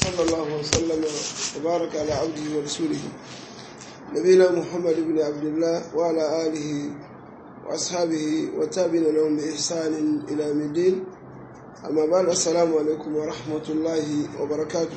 وصلى الله وسلم وبارك على عبده ورسوله نبينا محمد بن عبد الله وعلى آله وأصحابه وتابعين لهم بإحسان إلى يوم الدين أما بعد السلام عليكم ورحمة الله وبركاته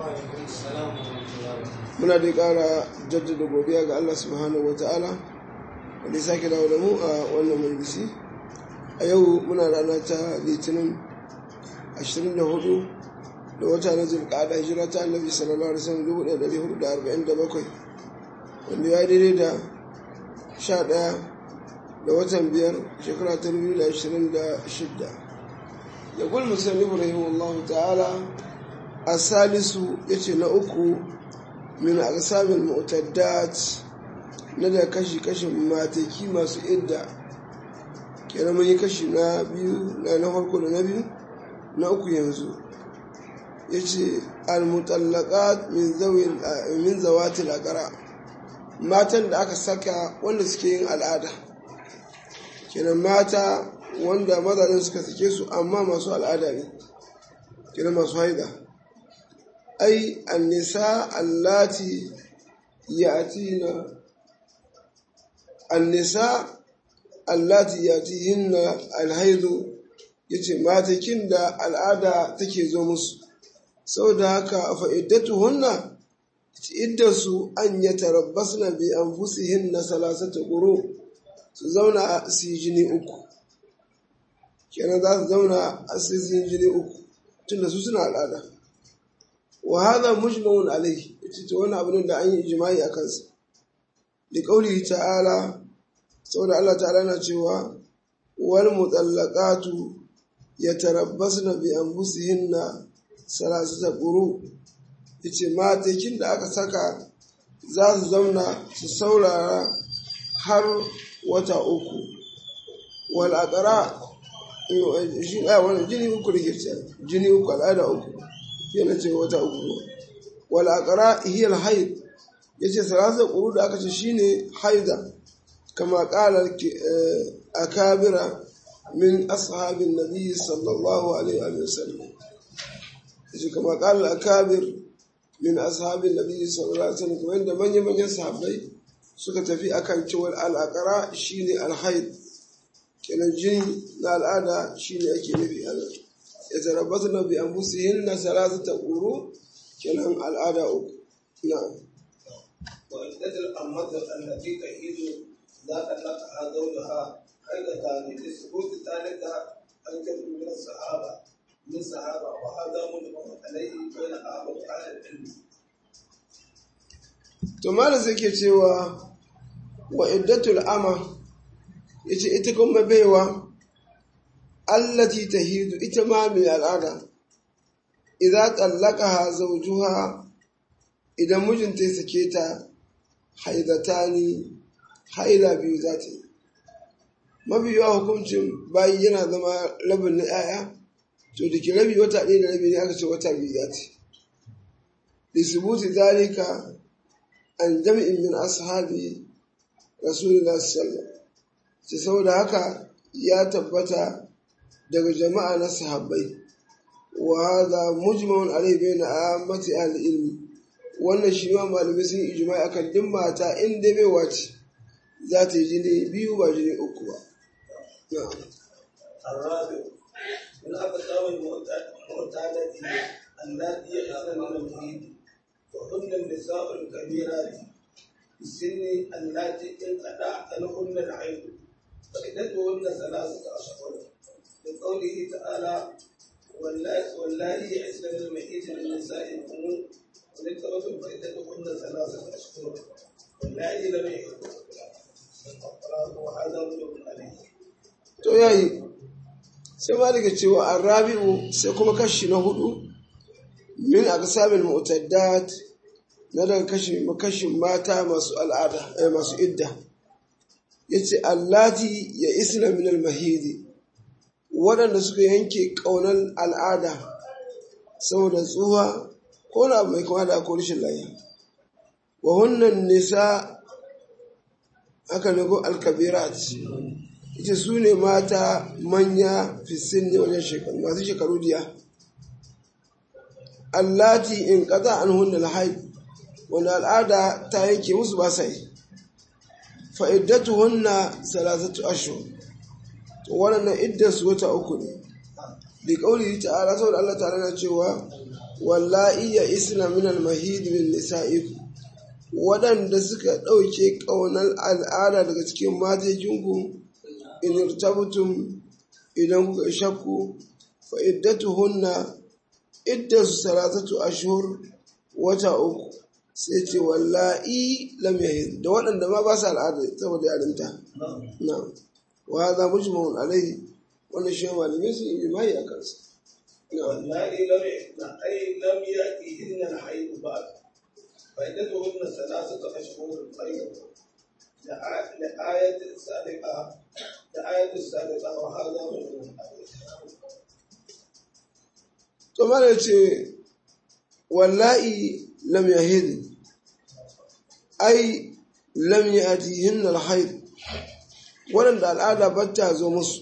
muna da ƙara jaddada godiya ga Allah subhanahu wa ta'ala wanda ya sake dawo da mu a wannan majalisi a yau muna rana ta litinin 24 da wata na zulƙada hijira ta annabi sallallahu alaihi wasallam 1447 wanda ya daidai da 11 da watan biyar shekara ta 2026 ya gul musulmi rahimahullahu ta'ala a salisu ya ce na uku min aqsamil mu'taddat na da kashi kashin mataki masu idda kenan mun yi kashi na biyu na na farko da na biyu na uku yanzu yace al-mutallaqat min zawil min zawatil aqra matan da aka saka wanda suke yin al'ada kenan mata wanda mazajen suka sake su amma masu al'ada ne kenan masu haida ai annisa allati yatina annisa allati yatihinna alhaidu yace matakin da al'ada take zo musu saboda haka fa iddatuhunna iddasu an yatarabbasna bi anfusihinna salasata quru su zauna su yi jini uku kenan za su zauna a su yi jini uku tunda su suna al'ada wa hadha mujmaun alayhi ita wani abu da an yi ijma'i a kansa da qaulihi ta'ala saboda Allah ta'ala na cewa wal mutallaqatu yatarabbasna bi anfusihinna salasata quru yace matakin da aka saka za su zauna su saurara har wata uku wal aqra shi a wani jini uku da ke jini uku al'ada uku yana ce wata uku wal aqra hiya al haid yace salasa quru da aka ce shine haida kama qala akabira min ashabin nabi sallallahu alaihi wa sallam yace kama qala akabir min ashabin nabi sallallahu alaihi wa sallam kuma inda manyan manyan sahabbai suka tafi akan cewa al aqra shine al haid kenan jini na al'ada shine ake nufi anan يتربصن بأنفسهن ثلاثة قروء كلام الأداء نعم وعدة الأمة التي تحيد لا تلقها زوجها حيضتان لثبوت ذلك أنكر من الصحابة من الصحابة وهذا مجمع عليه بين أهل أهل العلم to malam sai ke cewa wa iddatul ama yace ita kuma baiwa allati tahidu ita ma mai al'ada idza tallaqaha zawjuha idan mijinta ya sake ta haidatani haila biyu za ta yi mabiyawa hukuncin bayi yana zama rabin na 'ya'ya to da ke rabi wata ɗaya da rabi ne aka ce wata biyu za ta yi lisubuti zalika an jami'in min ashabi rasulullah sallallahu alaihi saboda haka ya tabbata daga jama'a na sahabbai wa hadha mujma'un alayhi bayna ammati ahli ilmi wannan shi ma malamai sun ijma'i akan din mata in dai bai wace za ta yi jini biyu ba jini uku ba الرابع من أقسام المعتادة التي يحصل من المحيط وهن النساء الكبيرات السن اللاتي انقطع عنهن الحيض فعدتهن ثلاثة أشهر لقوله تعالى واللائي يئسن من المحيط من نسائكم وللتوبة فعدتهن ثلاثة أشهر واللائي لم يحضن وهذا مجب عليه to yayi sai ma daga cewa arrabi'u sai kuma kashi na hudu min aqsamil mu'taddat na daga kashi kashin mata masu al'ada eh, masu idda yace allati ya isna min al-mahidi waɗanda suka yanke ƙaunar al'ada saboda tsuha ko na mai kama da ko rashin lafiya wa hunnan nisa aka nago alkabirat ita su ne mata manya fisin ne wajen shekaru masu shekaru diya allati in qada anhunna al-hayd wanda al'ada ta yanke musu ba sai fa iddatuhunna salasatu ashhur to wannan iddar su wata uku ne bi qawli ta'ala saboda Allah ta'ala na cewa wallahi ya isna min al-mahid min nisa'ikum waɗanda suka ɗauke ƙaunar al'ada daga cikin matejinku in irtabtum idan kuka shakku fa iddatuhunna iddasu salasatu ashhur wata uku sai ce wallahi lam yahid da waɗanda ma ba su al'ada saboda yarinta na wa hadha mujmaun alaihi wannan shi malamai sun yi mai a kansa واللائي لم أي لم يأتيهن الحيض بعد فعدتهن ثلاثة أشهر أيضا لآية السابقة لآية السابقة وهذا مجموع to mana ce wallahi lam yahid ai lam yatihin alhayd waɗanda al'ada ba ta zo musu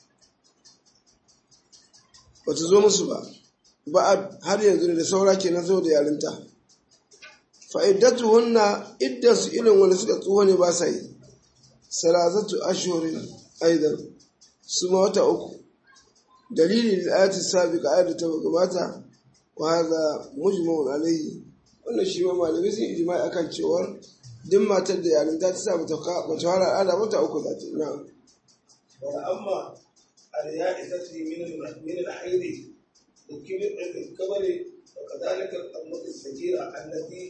ba ta zo musu ba ba har yanzu da saura ke na zo da yarinta fa'iddatu hunna idda su ilin wani suka tsoho ne ba sa yi salasatu ashurin aidan su ma wata uku dalili da ayati sabiqa ayat ta gabata wa hadha mujma'un alayhi wannan shi ma malamai sun ijma'i akan cewar duk matar da yarinta ta sa bata bata fara al'ada wata uku za ta yi na'am وأما اليائسة من من الحيض الكبر الكبر وكذلك الأمة الصغيرة التي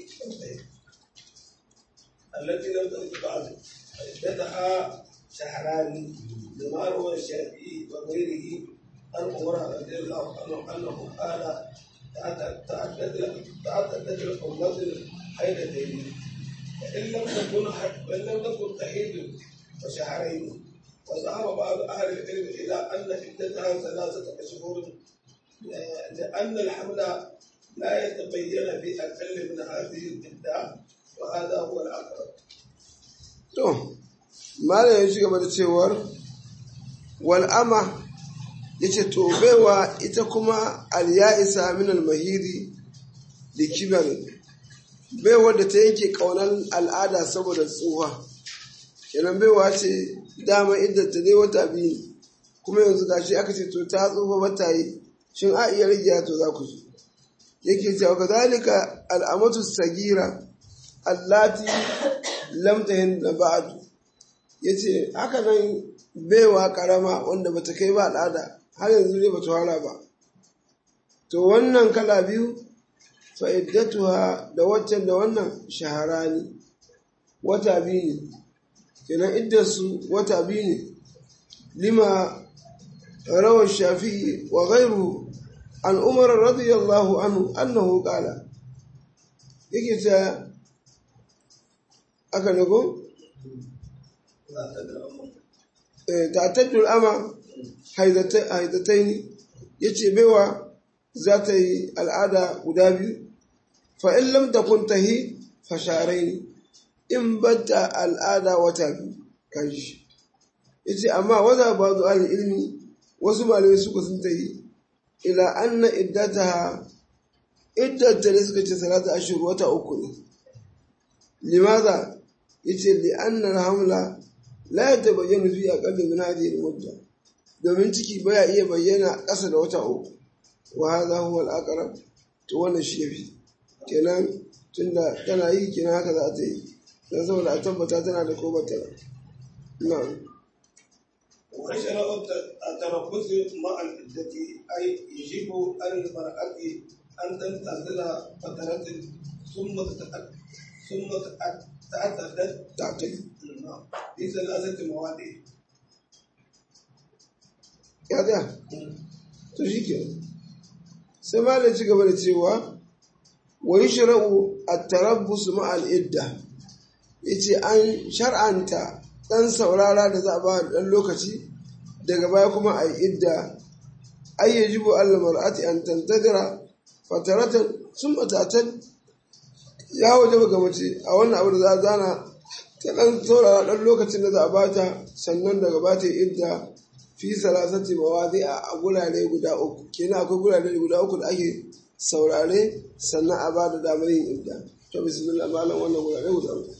التي لم تلد بعد عدتها شهران لما روى الشافعي وغيره عن عمر رضي الله عنه أنه قال تعددت تعددت الأمة الحيضتين وإن لم تكن وإن لم تكن تحيض فشهرين وذهب بعض أهل العلم إلى أن عدتها ثلاثة أشهر لأن الحمل لا يتبين بأقل من هذه العدة وهذا هو الأقرب. to malam ya ci gaba da cewar wal'ama ya ce to baiwa ita kuma al-ya'isa min al-mahiri da kibarin baiwa da ta yanke kaunar al'ada saboda tsuwa kenan baiwa ce dama idda ta dai wata biyu kuma yanzu gashi aka ce to ta tsufa wata yi shin a iya rage to za ku zo yake cewa kadhalika al'amatu sagira allati lam tahin da ba'du yace haka nan baiwa karama wanda bata kai ba al'ada har yanzu ne bata fara ba to wannan kala biyu fa'iddatuha da waccan da wannan shaharani wata biyu ne kenan iddarsu wata biyu ne lima rawar shafi'i wa gairu an umar radiyallahu anhu annahu qala yake ta aka nago ta'taddul ama haidataini yace baiwa za ta yi al'ada guda biyu fa in lam takun tahi fa sharaini in bata al'ada wata biyu kashi yace amma wanda ba zu al ilmi wasu malamai suka sun tayi ila anna iddataha iddata da suka ce salatu ashhur wata uku ne limaza yace li anna al-hamla la yatabayyanu fi aqalli min hadhihi al-mudda domin ciki baya iya bayyana ƙasa da wata uku wa hadha huwa al-aqrab to wannan shi yafi kenan tunda tana yi kenan haka za ta yi dan saboda a tabbata tana da ko bata na'am وشرع التربص مع العدة أي يجب على المرأة أن تنتظر فترة ثم تتأكد ثم تعتدد تعتدد في ثلاثة مواد ya tsaya to shi ke sai malam ci gaba da cewa wa yi shira'u a tarabbus ma'al idda ya ce an shar'anta ɗan saurara da za a ba ɗan lokaci daga baya kuma a yi idda ai ya jibo allah mar'ati an tantagara fataratan sun matatan ya waje ga mace a wannan abu da za a zana ta ɗan saurara ɗan lokacin da za a bata sannan daga bata idda fi salasati mawadi a gurare guda uku kenan akwai gurare guda uku da ake saurare sannan a ba da damar yin idda to bismillah malam wannan gurare guda uku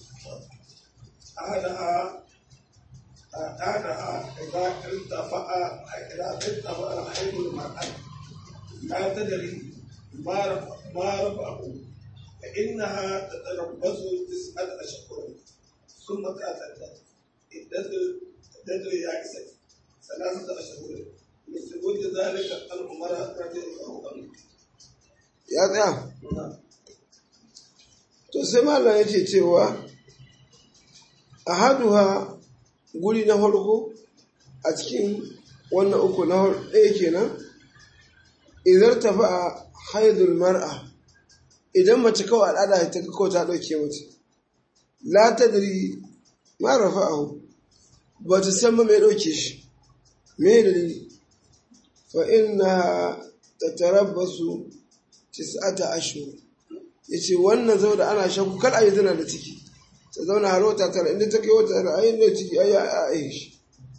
أهلها أهلها إذا ارتفع إذا ارتفع الحيض المرأة لا تدري ما رفع ما رفعه فإنها تتربص تسعة أشهر ثم تعتدت عدة عدة يائسة ثلاثة أشهر لثبوت ذلك عن عمر رضي الله عنه. ya tsaya to sai malam yake cewa a haduha guri na farko a cikin wannan uku na ɗaya kenan idan tafi a haidul mar'a idan mace kawai al'ada ta kawai ta ɗauke mace la ta dari ma rafa'ahu ba ta san ba mai ɗauke shi me dalili fa inna tatarabbasu tis'ata ashhur yace wannan saboda ana shakku kar a yi tana da ciki ta zauna har wata tara inda ta kai wata tara ayin da ciki ai a ai shi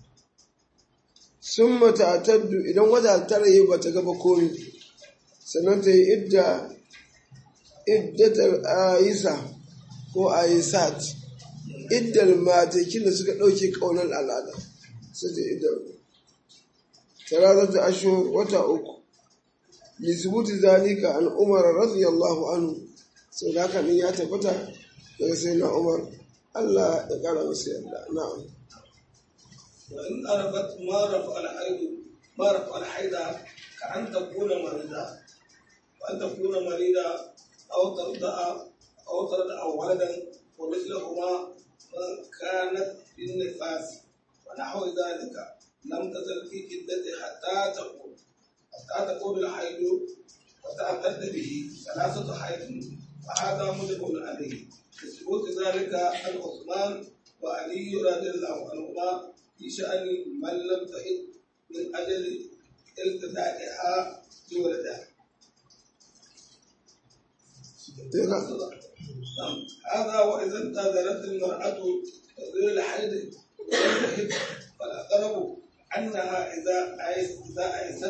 summa ta'taddu idan wata tara yi bata gaba komai sannan ta yi idda iddatar ayisa ko ayisat iddar matakin da suka ɗauke ƙaunar al'ada sai ta iddar ثلاثة أشهر وتأك لثبوت ذلك عن عمر رضي الله عنه سيداك نيات فتا سيدنا عمر الله يقال مسيرنا نعم وإن أردت ما رفع الحيض ما رفع الحيض كأن تكون مريضة وأن تكون مريضة أو ترضع أو ترضع ولدا ومثلهما من كانت في النفاس ونحو ذلك لم تزل في عدته حتى تقول حتى تقول الحيض وتعتد به ثلاثة حيض وهذا مجب عليه لثبوت ذلك عن عثمان وعلي رضي الله عنهما في شأن من لم تحد من أجل التدائها بولدها. هذا وإذا انتظرت المرأة تغيير الحيض تحد فالأقرب أنها إذا أيس إذا أيست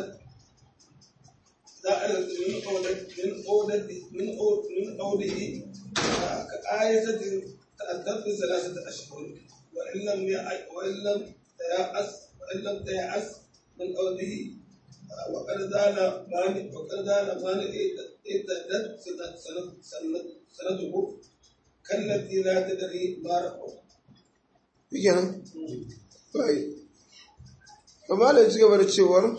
إذا أيست من أولد من أولد من أولد من أوله كآية تأدب ثلاثة أشهر وإن لم وإن لم تيأس وإن لم تيأس من أوله وقد زال مانع وقد زال مانع إدت سنة سنة سنة سنته كالتي لا تدري ما رفعه. kenan bai amma da ci gaba da cewar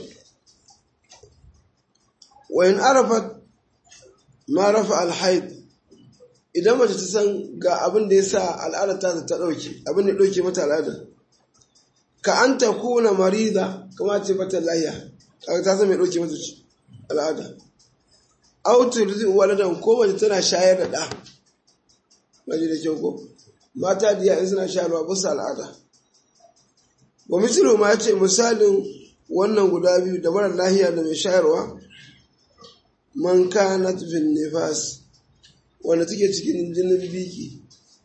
wa in arafat ma rafa alhaid idan mace ta san ga abin da ya sa al'adar ta ta ɗauke abin da ɗauke mata al'adar ka an ta kuna marida kama ce mata lahiya kaga ta san mai ɗauke mata al'ada autur zai waladan ko mace tana shayar da ɗa mace da kyau ko mata da yayin suna shayarwa bisa al'ada wa mislu ma ce misalin wannan guda biyu da mara lahiya da mai shayarwa man kanat fil nifas wanda take cikin jinin biki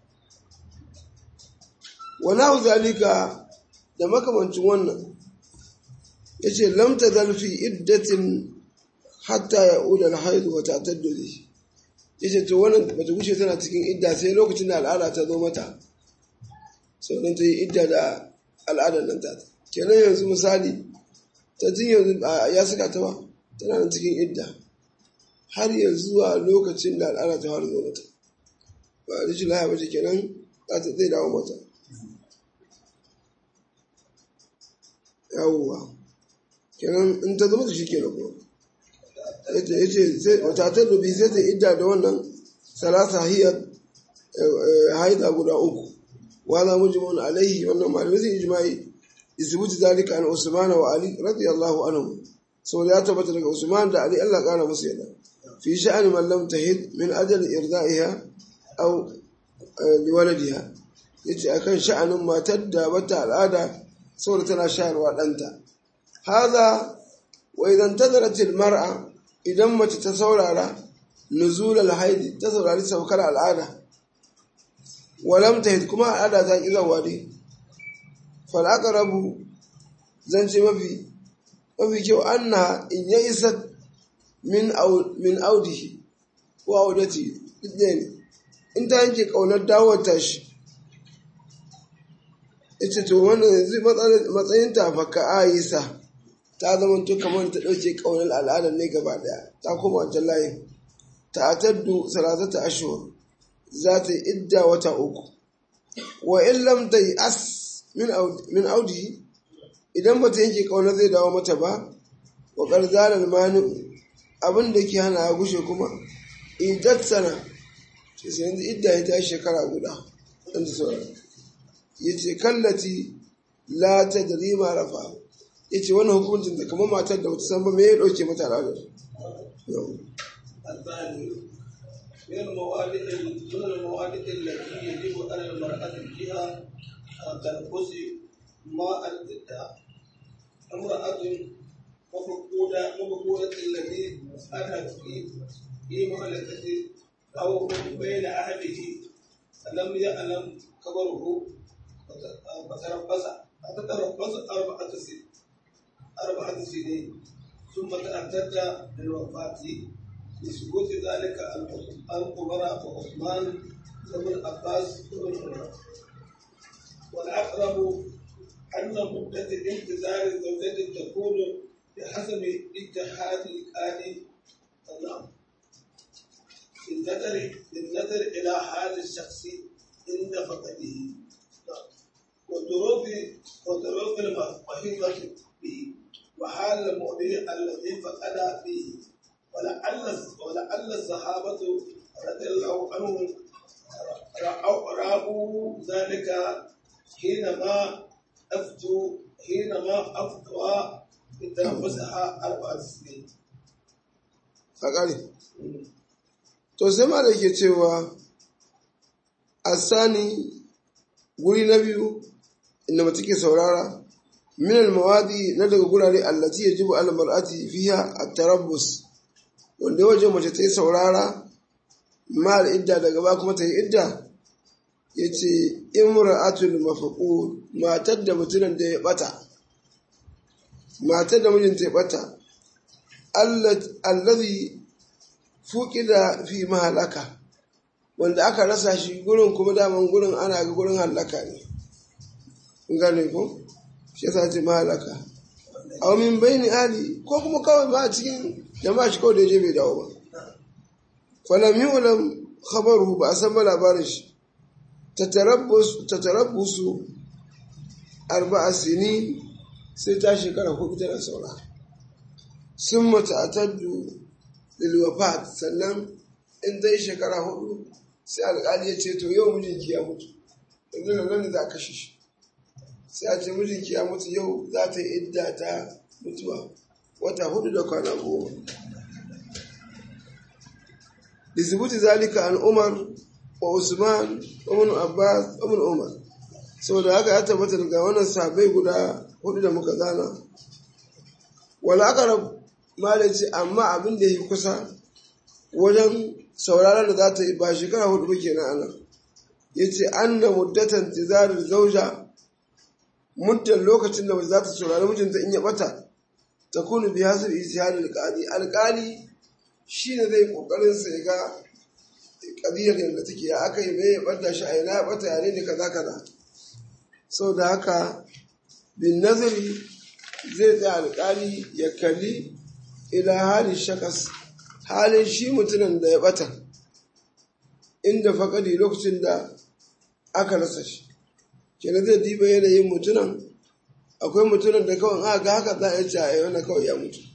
wa nahu zalika da makamancin wannan yace lam tazal fi iddatin hatta ya'uda al-hayd wa ta'taddu bihi yace to wannan bata gushe tana cikin idda sai lokacin da al'ada ta zo mata sau don ta yi idda da al'adar nan ta kenan yanzu misali ta jin yanzu ya saka ta ba tana nan cikin idda har yanzu zuwa lokacin da al'ada ta fara zo mata ba a rikin laya bace kenan za ta zai dawo mata yawuwa kenan in ta zama da shi kenan kuma ya ce wata ta dubi sai ta idda da wannan salasa hiyar haida guda uku وهذا مجمع عليه وانه معلومات اجماعي يثبت ذلك عن عثمان وعلي رضي الله عنهم سو ya tabbata daga Usman da Ali Allah kana musu yadda fi sha'ani man lam tahid min ajal irda'iha aw liwaladiha yace akan sha'anin matar da bata al'ada saboda tana shayarwa danta hadha wa idan tadarat mar'a idan mace ta saurara nuzul al-haid ta saurari saukar al'ada walam tahid kuma al'ada ta ƙi zawa dai fal'aka rabu zan ce mafi mafi kyau anna in ya isa min min audihi ko audati ɗaya ne in ta yanke ƙaunar dawowar tashi ita to wannan yanzu matsayin ta faka aisa ta zama to kamar ta ɗauke ƙaunar al'adar ne gaba ɗaya ta koma wancan layin ta ataddu salatata ashhur za ta yi idda wata uku wa in lam ta yi as min audi idan ba ta yanke ƙaunar zai dawo mata ba wa ƙarzalar mani abin da ke hana gushe kuma idat sana ce sai yanzu idda ya ta shekara guda ɗan da sauran ya ce kallati la ta da rima rafa ya ce wani hukuncin da kamar matar da wata san ba me ya ɗauke mata al'adar الثاني من المواد من المواد التي يجب على المرأة فيها تنقص ماء الإدعاء امرأة مفقودة مفقودة التي أتت في في مهلكة أو بين أهله لم يعلم خبره فتربص فتربص أربعة سنين أربعة سنين ثم تأتت للوفاة لثبوت ذلك عن عمر وعثمان وابن عباس وابن عمر والأقرب أن مدة انتظار الزوجة تكون بحسب اتحاد الآلي النعم بالنظر بالنظر إلى حال الشخص عند فقده وظروف وظروف المحيطة به وحال المؤمن الذي فقد فيه ولعل ولعل الصحابة رضي الله عنهم رأوا رأوا ذلك حينما أفتوا حينما أفتوا بتنفسها أربع سنين. فقالي to sai ma da ke cewa asani guri na biyu inda mace ke saurara min almawadi na daga gurare allati yajibu al mar'ati fiha at-tarabbus wanda wajen mace ta yi saurara mal idda daga ba kuma ta yi idda yace imra'atul mafaqud matar da mutumin da ya bata matar da mijinta ya bata allazi fuqida fi mahalaka wanda aka rasa shi gurin kuma daman gurin ana ga gurin halaka ne gane ko shi yasa ce mahalaka aw min baini ali ko kuma kawai ba a cikin jama'a shi kawai da je bai dawo ba falam yu'lam khabaruhu ba a san ba labarin shi tatarabbus tatarabbusu arba'a sinin sai ta shekara hudu tana saura sun mata ataddu lil wafat sannan in zai shekara hudu sai alƙali ya ce to yau mijinki ya mutu yanzu nan nan za a kashe shi sai a ce mijinki ya mutu yau za ta yi idda ta mutuwa wata hudu da kwana goma lisibuti zalika an umar wa usman ibn abbas ibn umar saboda haka ya tabbata daga wannan sahabbai guda hudu da muka zana wala aqrab malaci amma abin da yi kusa wajen sauraron da za ta yi ba shekara hudu ba kenan anan yace anna muddatan tizarar zauja muddan lokacin da za ta saurari mijinta in ya bata ta kunu bi hasab ijtihad alqali alqali shine zai kokarin sa ya ga kadiyar yadda take ya aka yi mai ya bata shi a ina ya bata yare ne kaza kaza sau da haka bin nazari zai tsaya alƙali ya kalli ila halin shakas halin shi mutumin da ya bata inda faƙadi lokacin da aka rasa shi kenan zai diba yanayin mutunan akwai mutunan da kawai aka ga haka za a yi a yana kawai ya mutu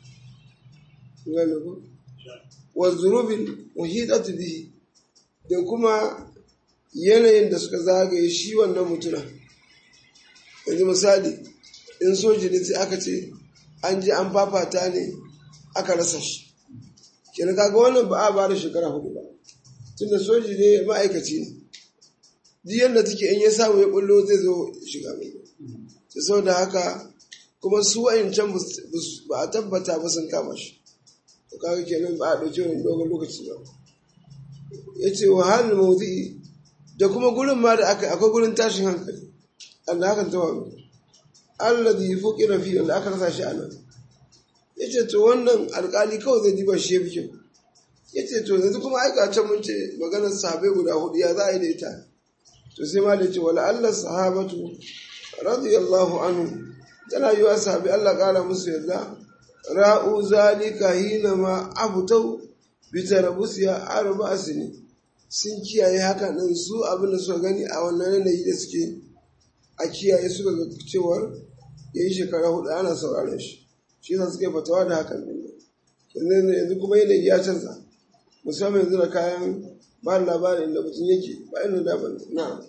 wa zurubin muhidatu bihi da kuma yanayin da suka zagaye shi wannan mutunan yanzu misali in soji ne sai aka ce an je an fafata ne aka rasa shi kenan kaga wannan ba a ba da shekara hudu ba tunda soji ne ma'aikaci ne duk yadda take in ya samu ya bullo zai zo shiga mai ta sau da haka kuma su can ba a tabbata ba sun kama shi to kaga kenan ba a ɗauki wani dogon lokaci ba ya ce wa halin mawuzi da kuma gurin ma da aka akwai gurin tashin hankali Allah hakan ta wani alladhi fuqira fi wanda aka rasa shi anan ya ce to wannan alkali kawai zai diba shi ya fi kyau ya ce to yanzu kuma aika can mun ce maganar sahabai guda hudu ya za a yi da ita to sai ma da ce wala Allah sahabatu radiyallahu anhu tana yi wa sahabi Allah kara musu yarda ra'u zalika hina ma abutau bi tarabusiya arba asini sun kiyaye haka nan su abin da suka gani a wannan yanayi da suke a kiyaye suka ga cewar ya yi shekara hudu ana sauraron shi shi yasa suke fatawa da hakan din yanzu kuma yanayi ya canza musamman yanzu da kayan ba labarin da mutum yake ba ina da ban na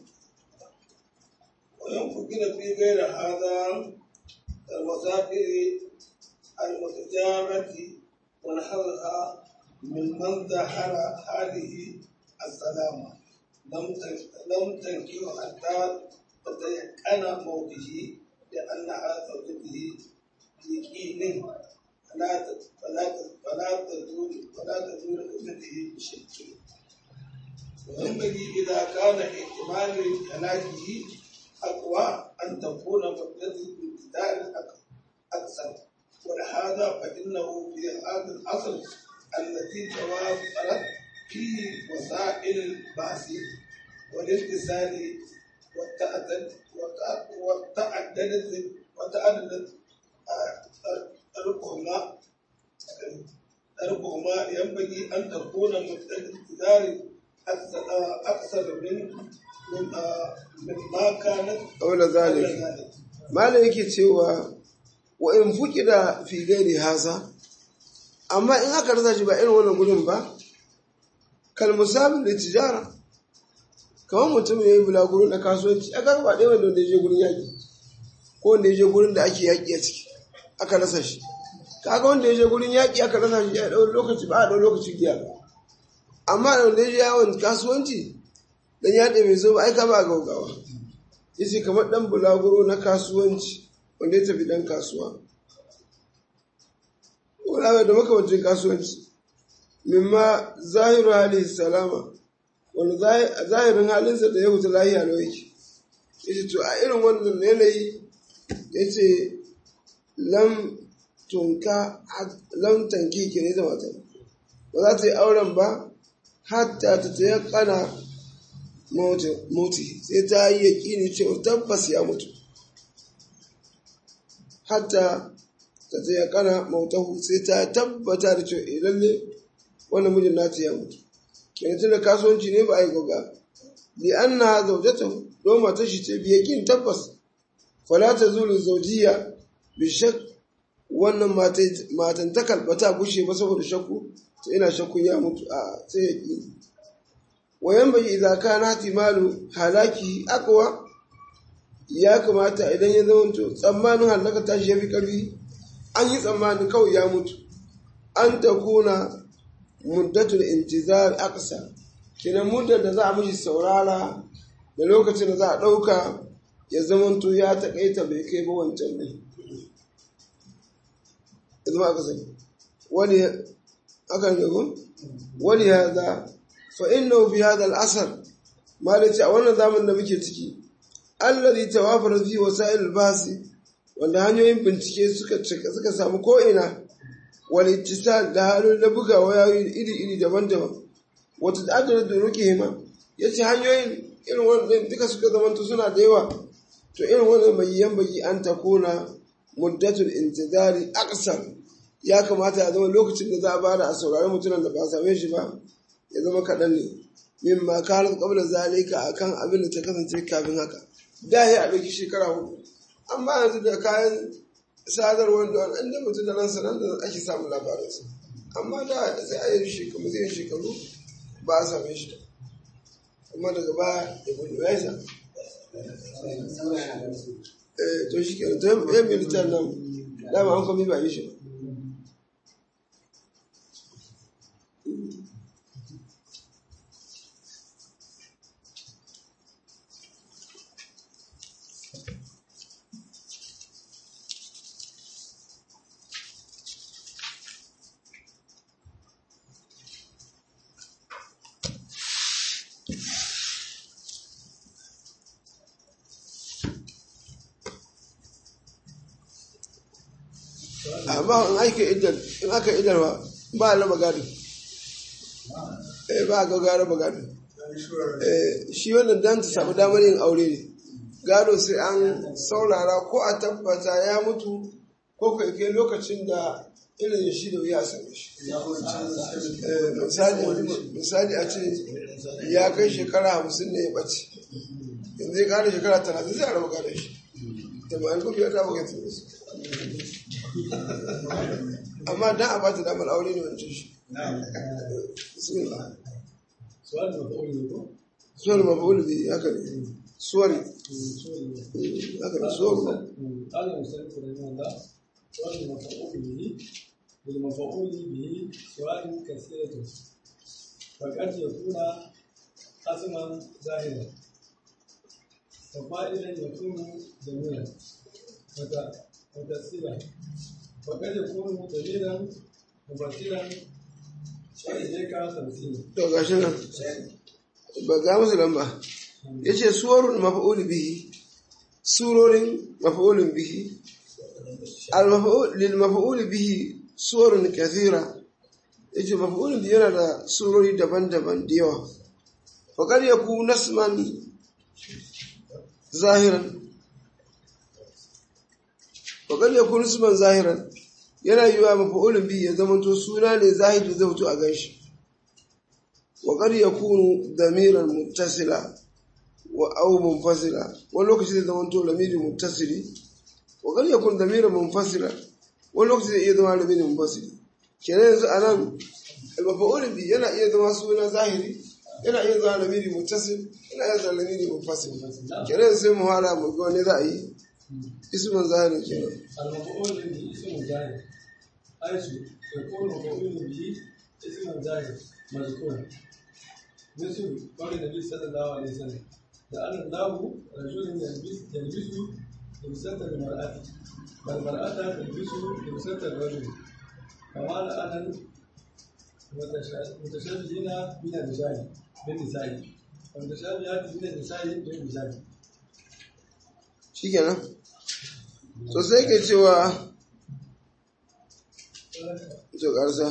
وينفقن في غير هذا المسافر المتجارة ونحوها ممن ظهر هذه السلامة لم لم تنكح حتى تتيقن موته لأنها زوجته بيقين فلا فلا فلا تزول فلا تزول زوجته بشك وينبغي إذا كان احتمال هلاكه أقوى أن تكون مدة الابتداء أكثر ولهذا فإنه في هذا الأصل التي توافرت فيه وسائل البحث والاتصال والتعدد والتعدد وتعدد طرقهما طرقهما ينبغي أن تكون مدة الابتداء أكثر من مما كانت قبل ذلك malam yake cewa wa in fuki da fi gairi haza amma in aka rasa shi ba irin wannan gudun ba kal musabin da tijara kamar mutum ya yi bulaguro na kasuwanci a kan ba ɗaya wanda ya je gurin yaƙi ko wanda ya je gurin da ake yaƙi a ciki aka rasa shi kaga wanda ya je gurin yaƙi aka rasa shi ya ɗau lokaci ba a ɗau lokaci biya ba amma da wanda ya je yawon kasuwanci dan yaɗe mai zo ba ai kama a gaugawa yace kamar ɗan bulaguro na kasuwanci wanda ya tafi ɗan kasuwa wala da makamancin kasuwanci mimma zahiru hali salama wani zahirin halinsa da ya wuce lahiya na yake yace to a irin wannan yanayi yace lam tunka lam tanki ke ne da mata ba za ta yi auren ba hatta ta ta yakana moti sai ta yi yaƙini cewa tabbas ya mutu hatta ta ta yakana mautahu sai ta tabbata da cewa lalle wannan mijin nata ya mutu kenan tunda kasuwanci ne ba a yi goga li anna zawjatahu don matar shi ce bi yaƙin tabbas fala ta zulu zawjiya bi shak wannan matan ta kalbata bushe ba saboda shakku to ina shakkun ya mutu a sai yaƙini وينبغي إذا كان احتمال halaki أقوى ya kamata idan ya zama to tsammanin halaka tashi ya fi ƙarfi an yi tsammanin kawai ya mutu an ta kuna muddatul intizar aqsa kenan muddar da za a mishi saurara da lokacin da za a ɗauka ya zama to ya taƙaita bai kai ba wancan ne ya zama aka sani wani aka ne wani ya za فإنه في هذا العصر ما لتي أولا زمن da muke ciki alladhi tawafara fi wasa'il al-bahs wanda hanyoyin bincike suka suka samu ko ina wal ittisal da halin da buga wayoyi iri iri daban-daban wata ta'addar da ruke ma yace hanyoyin irin wannan duka suka zamanta suna da yawa to irin wannan bayyan bayi an takuna muddatul intizari aqsar ya kamata ya zama lokacin da za a bada a saurari mutumin da ba same shi ba ya zama kaɗan ne min ma karar ƙwabla zalika a kan abin da ta kasance kafin haka da ya a ɗauki shekara hudu amma yanzu da kayan sadarwar da an da mutum da ransa nan da ake samun labarinsa amma da sai a yi shekaru zai shekaru ba a same shi amma daga baya ya gudu ya isa to shi ke to yan militar nan dama an kwami ba yi shi ba amma in aka idar in aka idar ba ba a raba gado eh ba a ga gara ba gado eh shi wannan dan ta samu damar yin aure ne gado sai an saurara ko a tabbata ya mutu ko kai kai lokacin da irin shi da wuya same shi Eh, misali misali a ce ya kai shekara hamsin ne ya ɓace yanzu ya kara shekara talatin zai a raba gado shi da ba an kuma ya ta baka tsaye su amma dan a bata damar aure ne wancan shi bismillah سؤال مفعول به suwar mafa'ul bi haka ne suwari haka ne suwar قال المصنف رحمه الله سؤال المفعول به بالمفعول به سؤال كثيرة فقد يكون قسما ظاهرا وفائلا يكون ضميرا متصلا وقد يكون ضميرا مفصلا وإليك خمسين to gashi nan ba ga musu lamba ya ce suwarun mafa'ul bihi surorin mafa'ulun bihi al-mafa'ul lil mafa'ul bihi suwarun kathira ya ce mafa'ulun bihi yana da surori daban-daban da yawa faƙar ya ku nasman zahiran faƙar ya ku nasman zahiran yana yi wa mafa'ulun bihi ya zamanto suna ne zahiri zai fito a ganshi وقد يكون ضميرا متصلا أو منفصلا ولوكس إذا زمانتو ضمير متصل وقد يكون ضميرا منفصلا ولوكس إذا زمان ضمير منفصل kenan yanzu a nan almafa'ulin bi yana iya zama suna zahiri yana iya zama lamiri mutasil yana iya zama lamiri mufasil kenan yanzu sai mu hara mu ga wani za a yi ismin zahiri kenan المفعول به اسم ظاهر حيث يكون مفعول به اسم ظاهر مذكورا مثل قول النبي صلى الله عليه وسلم لأن الله رجل يلبس يلبس لبسة المرأة والمرأة تلبس لبسة الرجل كما لأن المتشابهين من الرجال بالنساء والمتشابهات من النساء بالرجال shikenan to sai ke cewa to karsa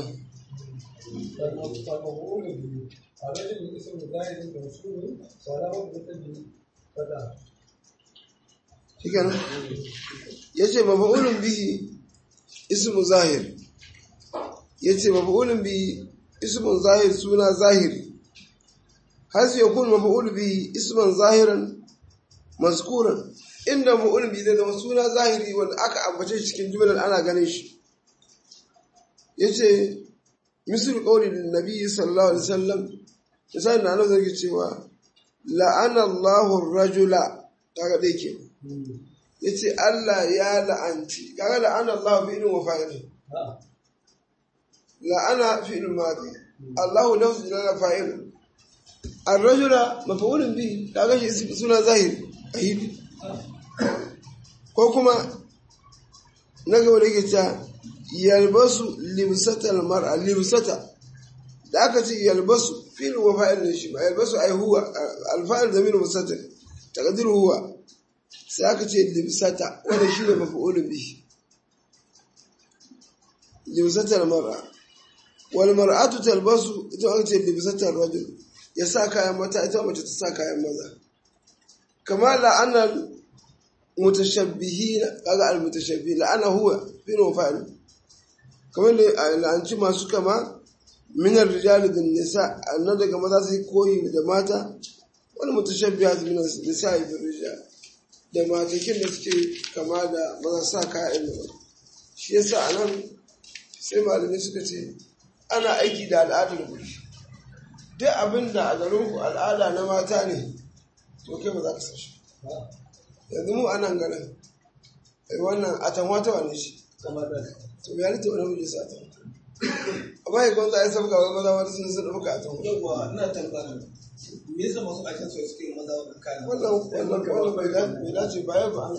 فالمفعول به الرجل اسم ظاهر موصول وله مثل فتح shikenan yace mafa'ulun bihi ismu zahir yace mafa'ulun bihi ismun zahir suna zahiri har yakun mafa'ul bihi isman zahiran mazkuran inda mafa'ulun bihi zai zama suna zahiri wanda aka ambace shi cikin jumlar ana ganin shi yace misal qawli nabi sallallahu alaihi wasallam misali na nan zai cewa la'ana Allahu ar-rajula kaga dai kenan ya ce Allah ya la'anci kaga la'ana Allah fi'ilin wa fa'ilin la'ana fi'ilin madi Allahu nafsu jalala fa'ilin ar-rajula maf'ulun bi kaga shi suna zahiri ahidi ko kuma na gaba da yake cewa yalbasu limsatal mar'a limsata da aka ce yalbasu fi'il wa fa'il shi ba yalbasu ai huwa al-fa'il zamir mustatir taqdiru huwa sai aka ce limsata wanda shi ne mafi'ulun bihi limsatar mara wal mar'atu talbasu ita aka ce limsatar rajul ya sa kayan mata ita mace ta sa kayan maza kama la'anar mutashabbihi kaga al mutashabbihi la'ana huwa fi fa'il kamar da la'anci masu kama minar rijali bin nisa annan daga maza sai koyi da mata wani mutashabbiha min nisa bin rijal da matakin da suke kama da maza sa kayan da shi yasa a nan sai malamai suka ce ana aiki da al'adar guri duk abin da a garinku al'ada na mata ne to kai ba za ka sashi yanzu mu anan garin wannan a tanwa ta wane shi to ya rita wani miji sa ta amma ya kwanza ya sabga wai maza wata sun sun ɗauka a tanwa yawwa ina tambaya me yasa masu aikin su suke yin maza da kayan wannan wannan wannan bai dace bai dace ba ya ba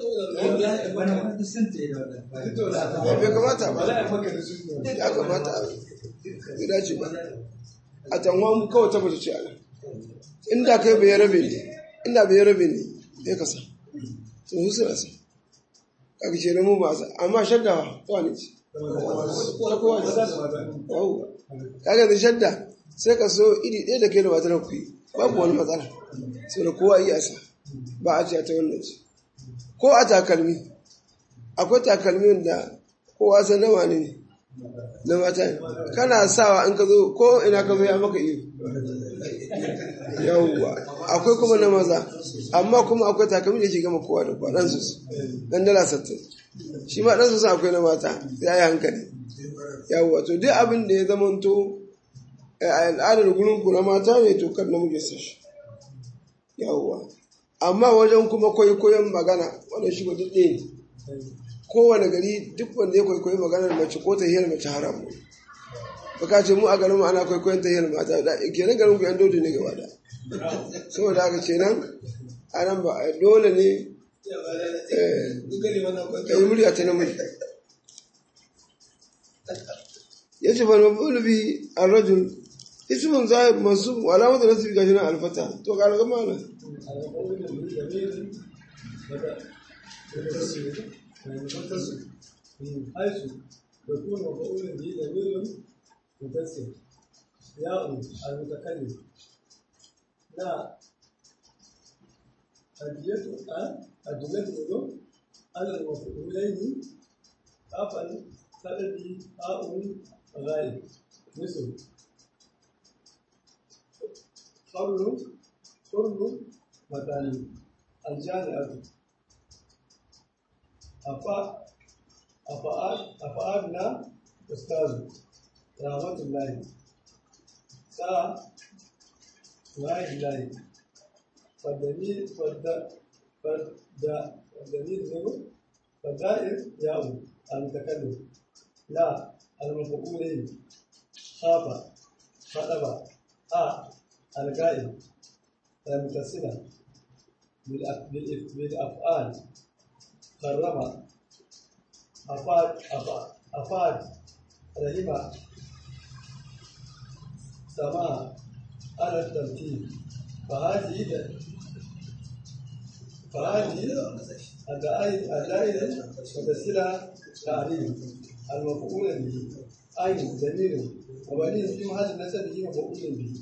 bai kamata ba ya kamata a bai dace ba a tanwa mu kawai ta mace ce a nan inda kai bai rabe ne inda bai rabe ne ya kasa to su suna sa kaga ce mu ba sa amma shadda ba ta ne ce ta kowa ce yawwa kaga da shadda sai ka so iri ɗaya da kai da matar ku yi babu wani matsala sai da kowa iya sa ba a ce ta wannan ce ko a takalmi akwai takalmin da kowa san na wani ne na mata ne kana sawa in ka zo ko ina ka zo ya maka iyo yawwa akwai kuma na maza amma kuma akwai takalmi da ke gama kowa da kowa ɗan su ɗan dala sattin shi ma ɗan su akwai na mata ya yi hankali yawwa to duk abin da ya zamanto a al'adar gurin ku na mata ne to kan namiji sa shi yawwa amma wajen kuma kwaikwayon magana wannan shi duk ɗaya ne kowane gari duk wanda ya kwaikwayi maganar mace ko ta hiyar mace haram ne baka ce mu a garin mu ana kwaikwayon ta hiyar mata da kenan garin ku yan dole ne gaba da saboda haka kenan a nan ba dole ne ya yi murya ta namiji ya ce fa mabulu bi ar-rajul ismun zahir mansub wa alamatu nasbi gashi nan alfata to ka ga mana حيث يكون مفعول به ضمير متصل ياء المتكلم لا أدية أدلة على المفعولين أفعل سبب آء غايب مثل قبل قرن مثاني الجامعة أفا أفعال أفعالنا أستاذ رحمة الله سا وعي الله فالدليل فالد فالد فالدليل هو فالدائر ياء المتكلم لا المفعولين خاف خطب آ الغائب المتصلة بالأفعال كرم أفاد أفاد أفاد رحمة سماء على الترتيب فهذه فهذه الدائرة متسلة تعليم المفعول به أي ضمير وبنيه في محل نسبه مفعول به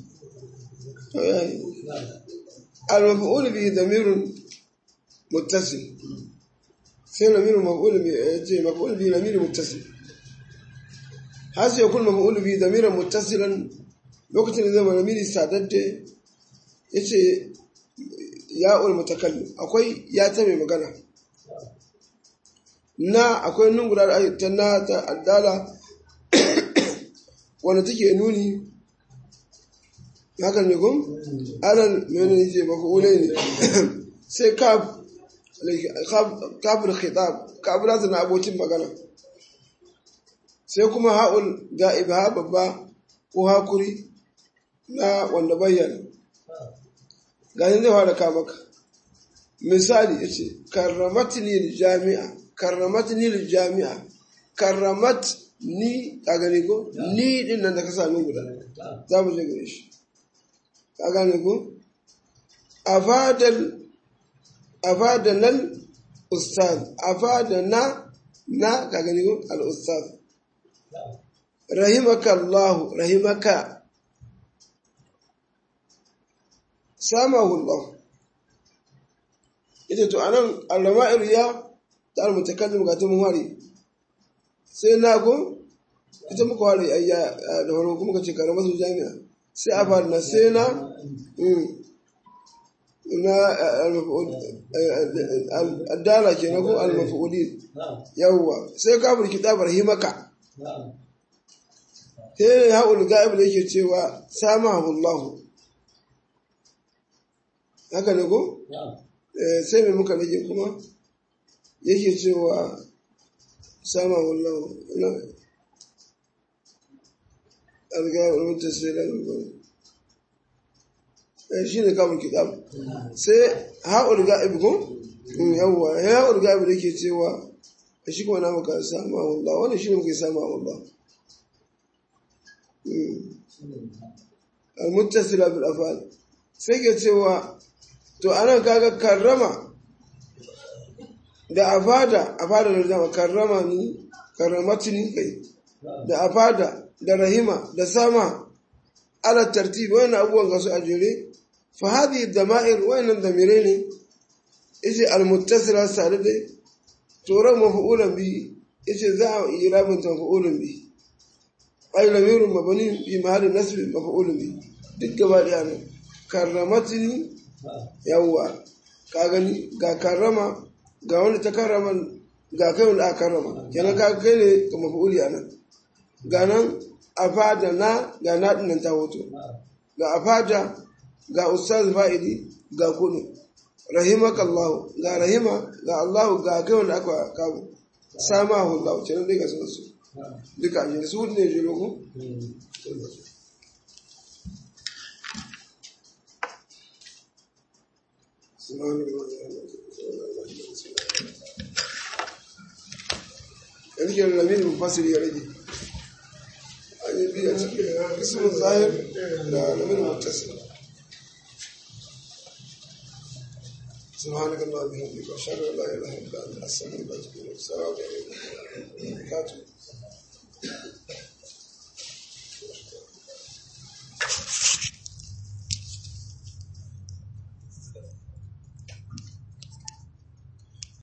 نعم المفعول به ضمير متصل sai lamirin maf'ul bi ce maf'ul bi lamirin muttasil har sai yakun maf'ul bi lamirin muttasilan lokacin da zama lamiri sadadde yace ya'ul mutakallim akwai ya ta mai magana na akwai nun guda da ta na ta addala wanda take nuni hakan ne kun alal mene ne ce maf'ulai ne sai kaf kafin khitab kafin na abokin magana sai kuma ha'ul ga'ib ha babba ko hakuri na wanda bayyana ganin zai fara kamaka misali ya ce karramatni jami'a karramatni jami'a karramat ni a gani ko ni din nan da ka sami guda za mu je gare shi a gane ko afadal afadana al-ustaz afadana na ka gani ko al-ustaz rahimaka Allah rahimaka samahu Allah ita to anan al-rama'ir ya ta al-mutakallim ga ta muhari sai na go ita muka ware ayya da farko kuma kace karamar jami'a sai a fara na sai na na addala ke na ko al-maf'ulin yawwa sai ka burki tabar himaka sai haul ga'ib da yake cewa samahu Allah haka ne ko sai mai muka nake kuma yake cewa samahu Allah ina al-ga'ib al-muttasil shi ne kamun kitab sai haul ga'ib ko yawwa haul ga'ib da yake cewa shi kuma na muka samahu Allah wannan shi ne muka samahu Allah al-muttasila bil afal sai ke cewa to anan kaga karrama da afada afada da dama karrama ni karramatini kai da afada da rahima da sama ala tartibi wannan abubuwan ga su a jere fa hadhihi dama'ir wannan damire ne yace almuttasila sadade tura maf'ulan bi yace za a yi rabin maf'ulan bi ay lamirun mabani bi mahalli nasb maf'ulan bi duk gaba daya ne karramatini yawwa ka gani ga karrama ga wanda ta karrama ga kai wanda aka karrama kenan ka kai ne ga maf'uli anan ga nan afada na ga na dinnan ta hoto ga afada ga ustaz fa'idi ga kunu rahimakallahu ga rahima ga Allah ga kai wanda aka kawo samahu Allah kenan dai ga sun su duka ne su ne jiro ko yanzu ke lamin mufasir ya rage an yi biya cikin ismin zahir da lamin mutasir سبحانك اللهم وبحمدك اشهد ان لا اله الا انت استغفرك واتوب اليك السلام عليكم ورحمه الله وبركاته